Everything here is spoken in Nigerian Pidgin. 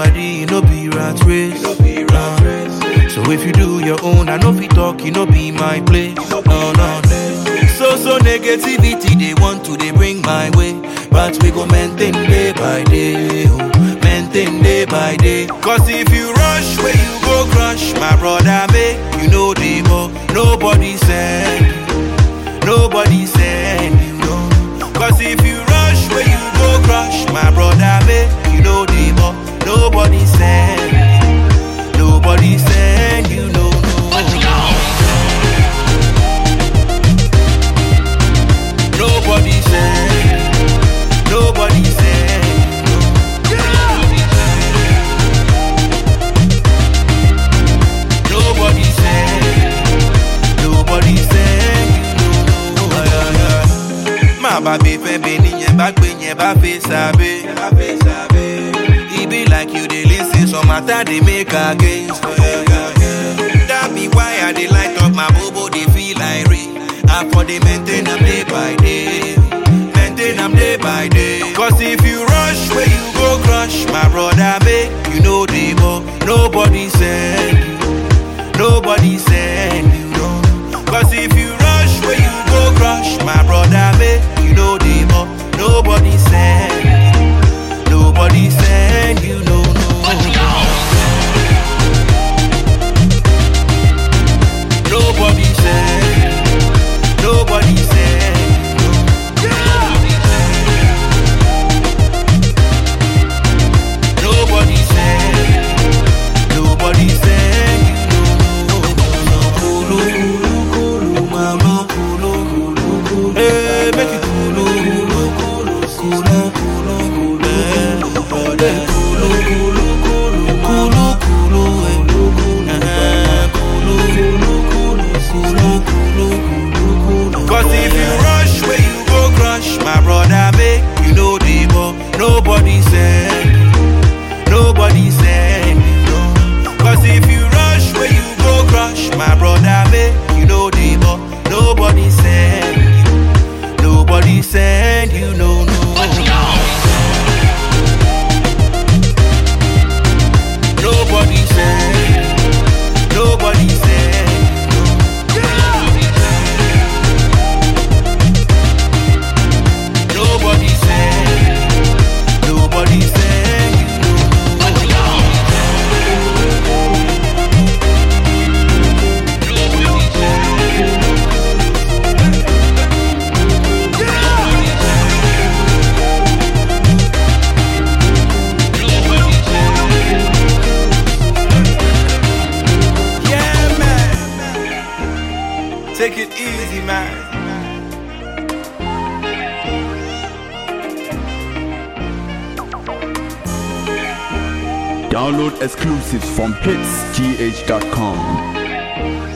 body, no be rat race. Uh, so if you do your own, I know fit talk, you no be my place. No, no. So so negativity they want to they bring my way, but we go maintain day by day, oh, maintain day by day. Cause if you rush where you go crush, my brother make you know the more. Nobody send you, nobody send you. No. Cause if you rush where you go crush, my brother make you know the more. Nobody send you, nobody send you. No, no. Nobody send, nobody send. Nobody send, nobody send. you know. Ay, ay, ay. Má bá gbé fẹ́ bẹ́ẹ̀ níyẹn bá gbé yẹn bá fẹ́ sábẹ́. E be like you dey lis ten some matter dey make against. That be why I dey light up my bobo dey feel like rain. I for dey maintain am day by day. Maintain am day by day. Cause if you rush where you go crush, my brother make you know the more. Nobody send you. Nobody send you. No. Cause if you rush where you go crush, my brother make you know the more. Nobody send you. Nobody send you. No, no. Nobody send. Nobody send. Nobody send. Nobody send. you. Kulu, kulu, kulu, mama, kulu, kulu, kulu. Eh, make it kulu, kulu, kulu, kulu, kulu, kulu. Eh, eh, kulu, kulu, kulu, kulu, kulu, eh. Eh, kulu, kulu, kulu, kulu, kulu, kulu, kulu. Cause if you rush where you go crush, my brother, make you know the more. Nobody send you. Nobody send you. No. Cause if you rush where you go crush, my brother, make you know the more. Nobody send you. Nobody send you. No, no. Nobody send. Nobody send. Nobody send. Nobody send. Yeah, man. Take it easy, man. Download exclusives from hitsgh.com.